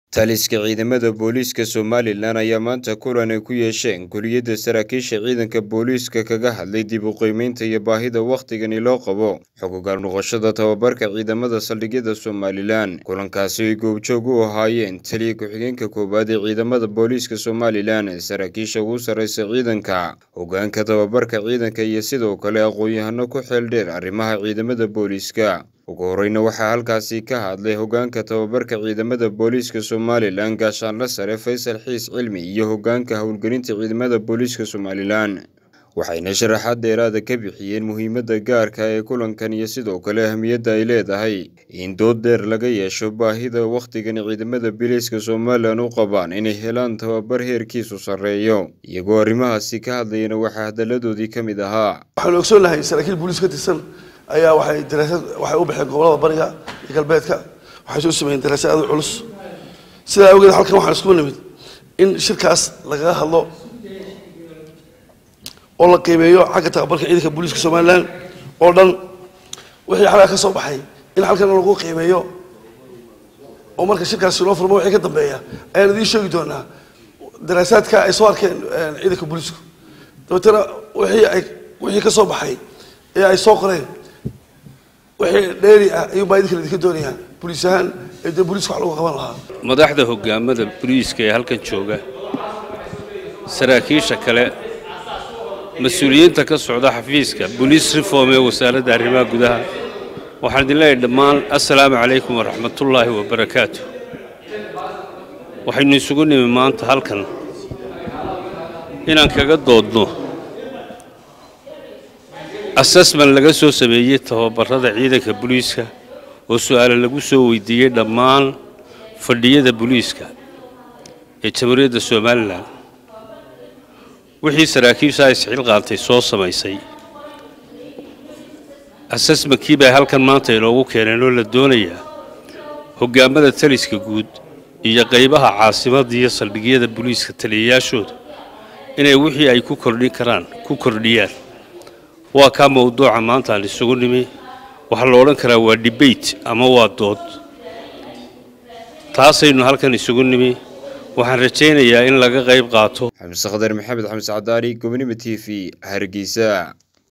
taliska ciidamada booliiska somalilan ayaa maanta kulan ay ku yeesheen kuliyadda saraakiisha ciidanka booliiska kaga hadlay dib u qiimeynta iyo baahida wakhtigani loo qabo xuquuqal noqoshada tababarka ciidamada saldhigyada somalilan kulankaasi ay goobjoog u ahaayeen taliya ku-xigeenka koowaad ee ciidamada booliiska somalilan saraakiisha ugu sarreysa ciidanka hogaanka tababarka ciidanka iyo sidoo kale aqoon-yahano ku xeel dheer arrimaha ciidamada booliiska ugu horeyna waxaa halkaasi ka hadlay hogaanka tababarka ciidamada booliiska somalilan gaashaanla sare faysal xiis cilmi iyo hogaanka howlgelinta ciidamada booliiska somalilan waxayna sharaxaad dheeraada ka bixiyeen muhiimadda gaarka ee kulankan iyo sidoo kale ahmiyadda ay leedahay in dood dheer laga yeesho baahida wakhtigan ciidamada booliiska somalilan u qabaan inay helaan tababar heerkiisu sarreeyo iyagoo arrimahaasi ka hadlayana waxaa hadalladoodii ka mid ahaa waxaanu ogsoonnahay saraakiil booliis ka tirsan ayaa waxay daraasad waxay u baxeen gobolada bariga iyo galbeedka waxay soo sameeyeen daraasad aad u culus sidaa awgeed halkan waxaan isku nimid in shirkaas lagaga hadlo oo la qiimeeyo xagga tababarka ciidanka booliiska somalilan oo dhan wixii xalaa ka soo baxay in halkan lagu qiimeeyo oo marka shirkaasi loo furmo wixii ka dambeeya ayaan idiin sheegi doonaa daraasaadka ay soo arkeen ciidanka booliisku dabeetana wixii ay wixii ka soo baxay ee ay soo qoreen wixii dheeri ah ayuun baa idinka idinka doonayaan boliis ahaan ee dee booliiska wax lagu qaban lahaa madaxda hogaamada boliiska ee halkan jooga saraakiisha kale mas-uuliyiinta ka socda xafiiska boliis reform ee wasaaradda arrimaha gudaha waxaan idin leeyahay dhammaan assalaamu calaykum waraxmatullaahi wabarakaatu waxaynu isugu nimi maanta halkan inaan kaga doodno assessment laga soo sameeyey tababarada ciidanka booliiska oo su-aale lagu soo weydiiyey dhammaan fadhiyada booliiska ee jamhuuriyadda somalilan wixii saraakiisha isxil qaantay soo samaysay assessmentkii bay halkan maanta inoogu keeneen oo la doonayaa hogaamada taliska guud iyo qaybaha caasimadda iyo saldhigyada booliiska taliyayaashooda inay wixii ay ku kordhin karaan ku kordhiyaan waa kaa mawduuca maanta aan isugu nimi waxaa la odhan karaa waa debate ama waa dood taasaynu halkan isugu nimi waxaan rajaynayaa in laga qayb qaato xamse khadar maxamed xamse cadaari gobonimo t v hargeysa